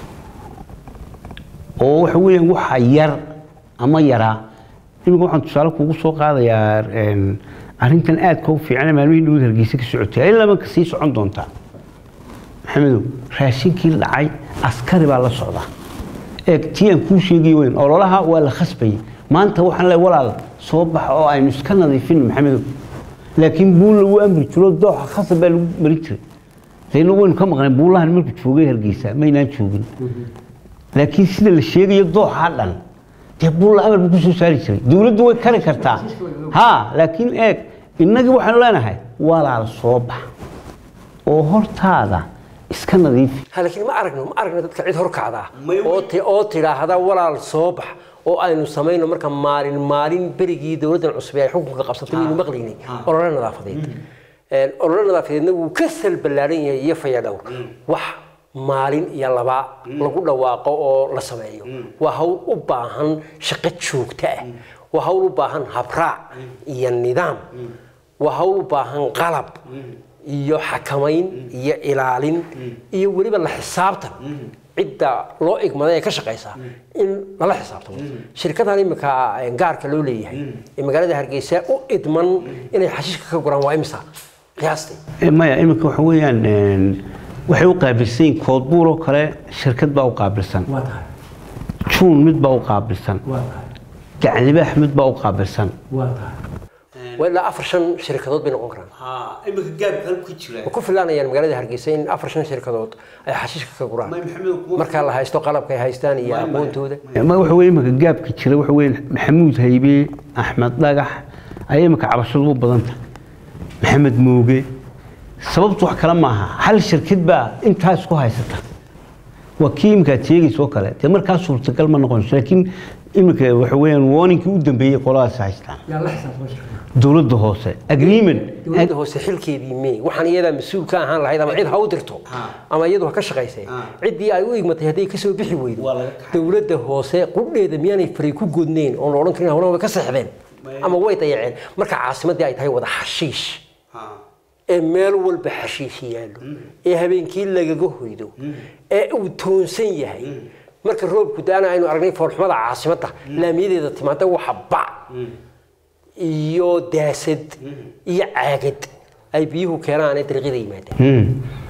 oo waxa weeyaan waxa yar ama yaraa imika waxaan tusaale kugu soo qaadayaa een, arrintan aadka u fiican maalmihii dhowd hargeysa ka socotay ilaa ka sii socon doontaa maxamedow raashinkii dhacay askari baa la socdaa eeg tii aan kuu sheegay weyn ololaha waa la khasbayay maanta waxaan leeyahay walaal soo baxa oo aynu iska nadiifino maxamedow laakiin buul lagu amri jiro dooxa khasab baa lagu mari jiray dayna waynu ka maqnay buulahan markuu joogay hargeysa maynaan joogin laakiin sida la sheegayo dooxa dhan dee buulla amar buu kusoo saari jiray dowladdu way kari kartaa ha laakiin eeg innagii waxaanu leenahay walaal soo bax oo hortaada iska nadiifi ha laakiin ma aragno ma aragno dadka cid horkacda May- oo ti oo tidhaahda walaal soo bax oo aynu samayno marka maalin maalin berigii dowladdan cusub ee ay xukunka qabsatay waynu maqlaynay olole nadaafadeed Een, olole nadaafadeedna wuu ka sal ballaaran yahay iyo fayadhowr wax maalin iyo laba lagu dhawaaqo oo la sameeyo waa hawl u baahan shaqo joogto ah waa hawl u baahan habraac iyo nidaam waa hawl u baahan qalab iyo xakamayn iyo ilaalin iyo weliba la xisaabtan cidda loo igmaday ee ka shaqaysa in lala xisaabtamo shirkadan imika gaarka loo leeyahay ee magaalada hargeysa u idman inay xashiishka ka guraan waa imisa qiyaastii Eh, maya iminka waxa weeyaan een, waxay u qaabilsan yihiin koodbuur oo kale shirkad baa u qaabilsan waa tahay juun mid baa u qaabilsan waa tahay gaclibaax mid baa u qaabilsan waa tahay waa ilaa afar shan shirkadood bay noqon karaan iminka gaabka halku jira ma ku filaanayaan magaalada hargeysa in afar shan shirkadood ay xashiishka ka guraan markaa la haysto qalabka ay haystaan iyo aqoontooda ma waxa weeye iminka gaabka jira waxa weeye maxamuud haybe axmed dhagax ayaa iminka cabashadu u badan tahay maxamed mooge sababtu wax kale maaha hal shirkad baa intaas ku haysata waa kii iminka aad sheegaysa oo kale dee markaa suurtagal ma noqonayso laakiin iminka waxa weeyaan warningkii u dambeeyey qoladaas haystaan yaa la xisaabtama shirkada dowladda hoose agreement dowladda hoose xilkeedii mee waxaan iyadaa mas-uul ka ahaan lahayd ama cid ha u dirto ama iyadu ha ka shaqaysay ciddii ay u igmatay hadday kasoo bixi weydo Waa laga kaxay. dowladda hoose qudheeda miyaanay faray ku godneyn oon la odhan karin hawlaha way ka seexdeen ama way dayaceen marka caasimaddii ay tahay wada xashiish ee meel walba xashiish yaallo ee habeenkii lagaga hoydo ee uu toonsan yahay marka roobku da-ana aynu aragnay foolxumada caasimadda laamiyadeeda timaada waxa bac iyo daasad iyo caagad ay biyuhu keenaan ee dariiqyada yimaadaan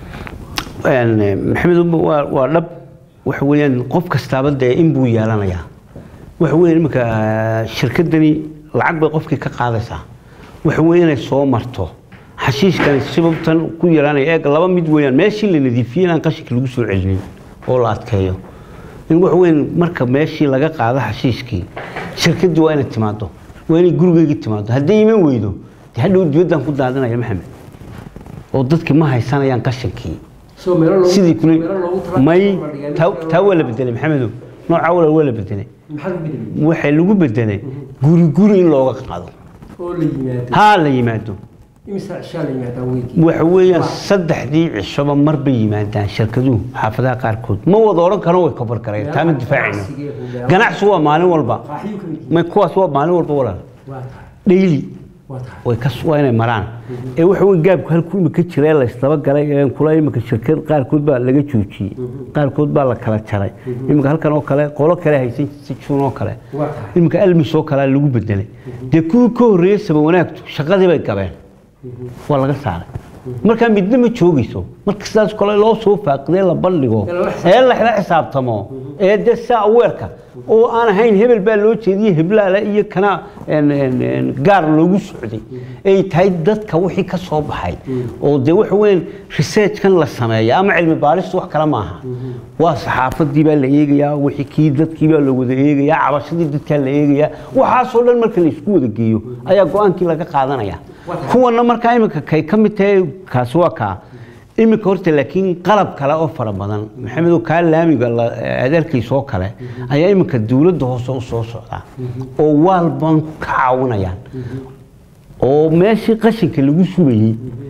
Een, eh, maxamed Umar, waa waa dhab waxa weeyaan qof kastaaba dee in buu yeelanayaa waxa weeyaan iminka eh, shirkadani lacag bay qofkii ka qaadaysaa waxa weeye inay soo marto xashiishkani sibabtan ku yaraanaya eeg laba mid weeyaan meeshii la nadiifiyey inaan qashinka lagu soo celinin oo la adkeeyo in waxa weeyaan marka meeshii laga qaado xashiishkii shirkaddii waa inay timaado waa inay gurigeyga timaado hadday iman weydo dee hadhow dibaddan ku daadinaya maxamed oo dadkii ma haysanayaan qashinkii sidii kule may taa- taa waa la bedelay maxamedow nooca walaal waa la bedelay waxay lagu bedelay guri guri in looga qaado oo la yimaado haa la yimaado imisa cishaa la yimaadaa weygii waxa weeyaan saddexdii cishoba mar bay yimaadaan shirkaduhu xaafadaha qaarkood ma wada odhan karo way kabar kareen taa ma difaacayno ganacsigu waa maalin walba qaaxiyuu ka mid yahay may kuwaas waa maalin walba walaal waa tahay dhayli waa tahay way ka waa inay maraan ee waxa weeye gaabku halku imika jira ee la isdaba galay ee kula imika shirkad qaarkood baa laga joojiyey qaarkood baa la kala jaray imika halkan oo kale qolo kale haysan si juun oo kale Waa tahay. imika almis oo kale lagu bedelay dee kuwii ka horreeyey saba wanaagtu shaqadii bay gabeen waa laga saaray markaa midna ma joogayso marka sidaas kale loo soo faaqidee la bandhigo ee la la xisaabtamo ee dee saa aweerka oo aan ahayn hebel baa loo jeediyey heblaale iyo kana een, een, een, gaar loogu socday ay tahay dadka wixii ka soo baxay oo dee waxa weyn researchkan la sameeya ama cilmi baaristu wax kale maaha waa saxaafadii baa la eegayaa wixii kii dadkii baa la wada eegayaa cabashadii dadkaa la eegayaa waxaasoo dhan marka la isku wada geeyo ayaa go-aankii laga qaadanaya kuwana markaa iminka kay ka mid tahay kaasi waa kaa iminka horta laakiin qalab kale oo fara badan maxamedow kaa laamiga la- adeerkiisa oo kale ayaa iminka dowladda hoose u soo socdaa oo waalban ka caawinayaan oo meeshii qashinka lagu sugayey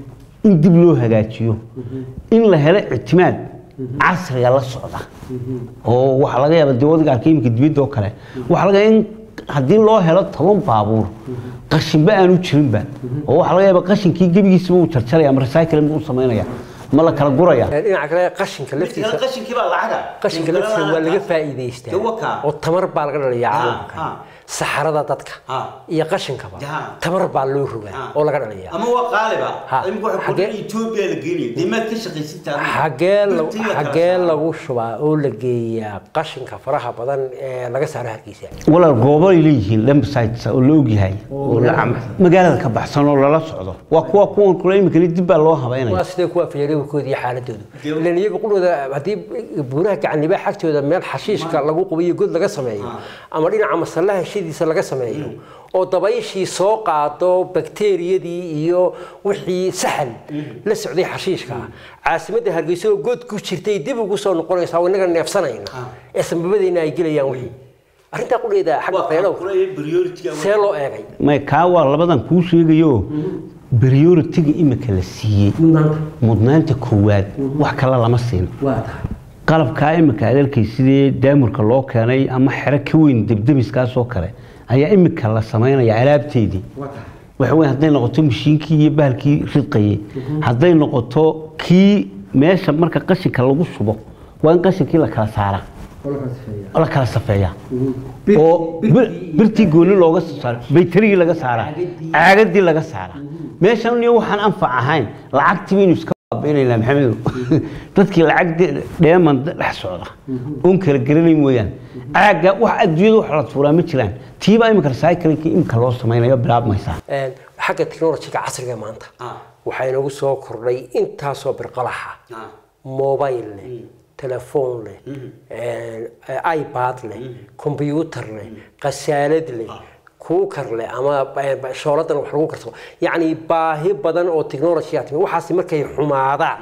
in dib loo hagaajiyo in la helo ictimaad casriga la socda oo waxaa laga yaaba dee wadiga arkay iminka dibadda oo kale waxaa laga yaaba in haddii loo helo toban baabuur qashinba aanu jirinba oo waxaa laga yaaba qashinkii gebigiisaba uu jarjaraya ama recycling buu samaynaya ma la kala guraya dhinaca kale qashinka laftiisa qashinkii baa lacaga qashinka laftiisa waa laga faa'iidaystaa Dee waa kaa. oo tamar baa laga dhaliyaa Ah, caalamka ah. saxarada dadka Ah. iyo qashinkaba Jaha. tamar baa loo rogaa oo laga dhaliyaa ama waa qaaliba Ha. imika waxa Xagee- kudhan Ethiopia la geenayo dee maad ka shaqaysataa xagee la- Birtii la kala xagee saaraa. lagu shubaa oo la geeyaa qashinka faraha badan ee laga saaro hargeysa walaal goobo ay leeyihiin lambsites oo la ogyahay oo la cam- magaalada ka baxsan oo lala socdo waa kuwa kuwan kule imika dib baa loo habeynaya waa sidee kuwa fayarewkooda iyo xaaladoodu ilan iyaga qudhooda haddii buuraha gacanliba xagtooda meel xashiishka lagu qubayo god laga sameeyo ama dhinaca masallaha heshadiisa laga sameeyo oo dabayshii soo qaado bakteeriyadii iyo wixii saxal la socday xashiishka caasimadda hargeysa oo god ku jirtay dib ugu soo noqonaysaa oo inaga neefsanayna ee sanbabadeena ay gelayaan wixii arrintaa qudheeda xagga waa fayadhowrka kule priority see loo eegay may kaa waa labadan kuu sheegayo prioritiga imika la siiyey mudnaanta koowaad wax kale lama siin qalabkaa imika adeelkay sidii daamurka loo keenay ama xero ka weyn debdemiskaas oo kale ayaa imika la samaynaya alaabteedii waxa weyn hadday noqoto mashiinkii iyo bahalkii ridqayay hadday noqoto kii meesha marka qashinka lagu shubo waa in qashinkii la kala saara oo la kala safeeya oo bir- birtii gooni looga soo saaro baytarigii laga saaraa caagadii laga saaraa meeshan iyo waxaan anfac ahayn lacagtii baynu iska baabi'inaynaa maxamedow dadkii lacag dheeman dhex socda oon kala garanay mooyaan caagga wax adduunyada wax la tuuraa ma jiraan tiibaa imika recyclingkii imika loo samaynayo bilaabmaysaa Een, xagga technologyga casriga maanta Ah. waxaa inagu soo kordhay intaasoo birqalaxa Ah. mobile leh telefoon leh een, ipad leh combyuutar leh qasaalad leh kuukar leh ama eh, shooladan wax lagu karsado yacni baahi badan oo technology aa timi waxaasi markay xumaadaan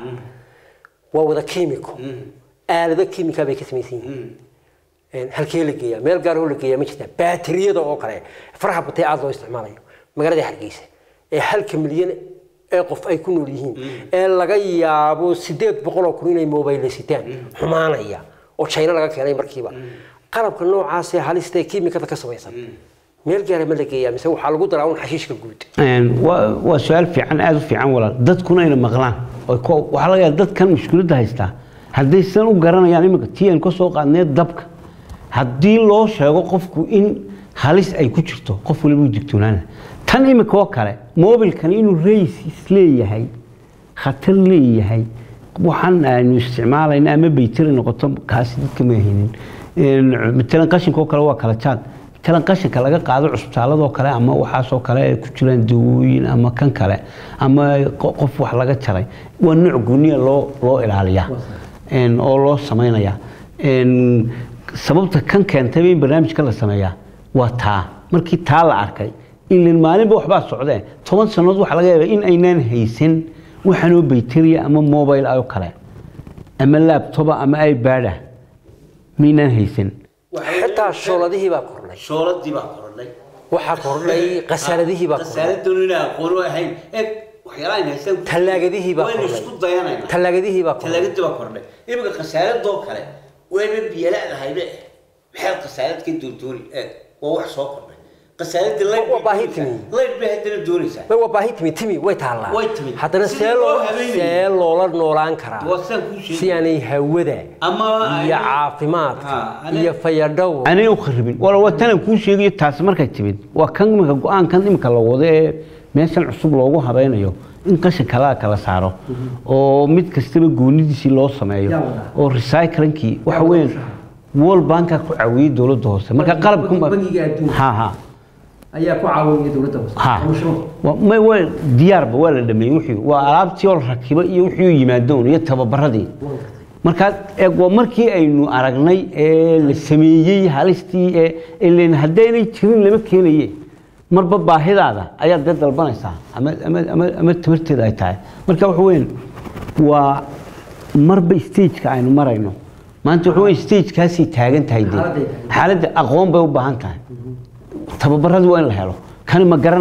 waa wada chemical aalado chemical bay ka samaysan yihiin Een, halkee la geeyaa meel gaar oo la geeyaa ma jirta baatiriyada oo kale faraha batay aada loo isticmaalayo magaalada hargeysa ee halka milyan ee qof ay ku nool yihiin ee laga yaabo sideed boqol oo kun inay mobile sitaan xumaanaya oo china laga keenay markiiba qalabka noocaas ee halista ee kiimikada ka samaysan meel gaara ma la geeyaa mise waxaa lagu daraa un xashiishka guud Een, waa waa su-aal fiican aada u fiican walaal dadkuna ayna maqlaan oo ko- waxaa laga yaaba dadkan mushkiladda haystaa hadday sidan u garanayaan imika tii aynu ka soo qaadnee dabka haddii loo sheego qofku in halis ay ku jirto qof waliba u digtoonaana tan imika oo kale mobilkan inuu rays isleeyahay khatar leeyahay waxaan aynu isticmaalayna ama baytari noqoto kaasi dadka ma haynin Een, matalan qashinka oo kale waa kala jaad matalan qashinka laga qaado cusbitaaladoo kale ama waxaasoo kale ay ku jiraan dawooyin ama kan kale ama qo- qof wax laga jaray waa nooc gooniya loo loo ilaaliyaa Een, oo loo samaynayaa Een, sababta kan keentayba in barnaamijka la sameeyaa waa taa markii taa la arkay ilin maalinba waxbaa socdee toban sannadood waxaa laga yaabaa in aynaan haysan waxaanoo bayteriya ama mobile oo kale ama laabtoba ama ibadah maynaan haysan xitaa shooladihii baa kordhay shooladii baa korodhay waxaa kordhay qasaaladihii baa kordhay qasaaladanu inaan aqoon u ahayn eeg waxyaalaha aynu haystaan Tallaagadihii baa waynu kordhay. isku dayanaynaa tallaagadihii baa kordhay tallaagadii baa kordhay imika khasaaradoo kale wayba biyala'dahaybe maxaad khasaalad ka doondooni eeg waa wax soo kordhay khasaaladii layd Waa baahi timi. layd bay haddana doonaysaa way waa baahi timi timi way taallaa Way timi. haddana Sidii see loo loo habeenayay. see loola noolaan karaa Waa sidaan kuu sheegay. si aanay hawada Ama iyo aanay- caafimaadka Ha, aanay- iyo fayadhow anay u kharibin wala waa tanan kuu sheegayo taasi markay timid waa kan imika go-aankan imika la wado ee meeshan cusub loogu habeynayo in qashin kalaa kala saaro oo mid kastaba goonidiisii loo sameeyo Yaa wadaa. oo recyclingkii waxa weyn world banka ku caawiyey dowladda hoose marka Bangi- qalabku bangiga adduunka. ha ha ayaa ku caawinaya dowladda hoose ha Waa- may waa diyaarba waa la dhameeyey wixii waa alaabtii oo la rakibo iyo wixii u yimaadoon iyo tababaradii markaa eeg waa markii aynu aragnay ee la sameeyey halistii ee ileen haddaynay jirin lama keenaye marba baahidaada ayaad dee dalbanaysaa ama ama ama ama tamarteeda ay tahay marka waxa weyn waa marba stageka aynu marayno maanta waxa weyn stagekaasay taagan tahay dee Xaaladday taagan. xaaladda aqoon bay u baahan tahay tababaradii waa in la helo kani ma garanaya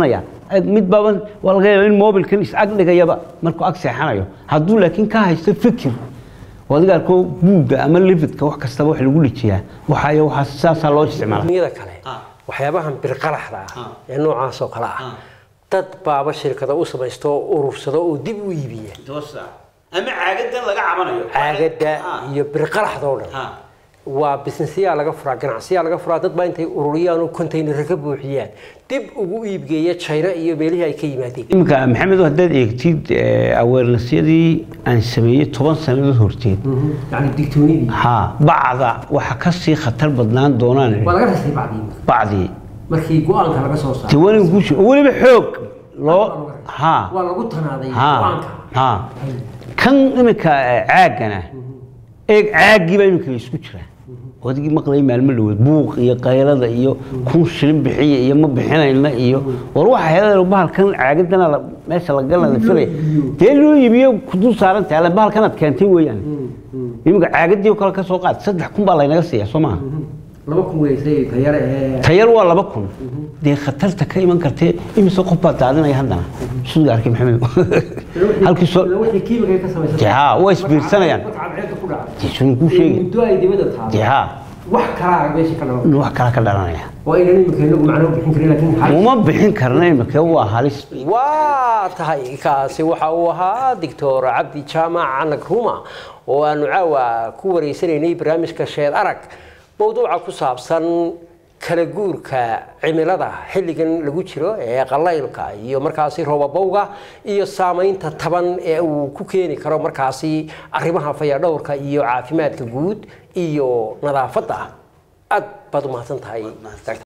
eg mid baaban waa laga yaaba in mobilkan is ag dhigayaba markuu ag seexanayo hadduu laakiin ka haysto fikir oo adiga arko buugga ama lividka wax kastaba wax lagu dhijiyaa waxaayo waxaa saasaa loo isticmaala dunyada kale Ah. waxyaabahan birqalaxda ah Ah. ee noocaas oo kale ah Ah. dad baaba shirkado u samaysto oo urursado oo dib u iibiya toosa ama caagadan laga cabanayo caagada Ah. iyo birqalaxda oo dhan Ah. waa businessyaa laga furaa ganacsiyaa laga furaa dad baa intay ururiyaan oo containara ka buuxiyaan dib ugu iibgeeya china iyo meelihii ay ka yimaadeen iminka maxamedo haddaad eegtid awarenessyadii aan sameeyey toban sannadood horteed yani digtoonidii haa bacda waxa ka sii khatar badnaan doonaan waa laga rastay bacdii bacdii markii go-aanka laga soo saaray tawanin guusha oo weliba xoog loo haa waa lagu tanaaday haa go-aanka haa kan iminka eh, caagana eeg caaggiiba iminka la isku jiraa odigii maqlay maalmo dhaweed buuq iyo qaylada iyo kun shilin bixiya iyo ma bixinayna iyo war waxa heedeen bahalkan caagadana la- meesha la galana la filaya dee loo iibiyo ku dul saaran tahay alle bahalkanaad keentay weeyaan iminka caagadii oo kale ka soo qaad saddex kun baa laynaga siiya soo maaha laba kun weysay tayare ee tayar waa laba kun dee khatarta ka iman kartee imise qof baa daadinaya haddana suuga arkay maxamed halkii soo wixii kiimika ka samaysan dee haa waa isbiirsanayaan marka cadceedda ku dhaca dee suun kuu sheegi muddo ay dibadda taalo dee haa wax kalaa meesha ka dhalan wax kala ka dhalanaya waa inaan imika inagu macno bixin karin laakiin hal uma bixin karna imika waa halis waa tahay kaasi waxa uu ahaa doctor cabdi jaamac canag ruma oo aanu caawa ku wareysanaynay barnaamijka sheed arag mowduuca ku saabsan kala guurka cimilada xilligan lagu jiro ee qalaylka iyo markaasi roobabowga iyo saamaynta taban ee uu ku keeni karo markaasi arrimaha fayadhowrka iyo caafimaadka guud iyo nadaafadda aad baad u mahadsan tahay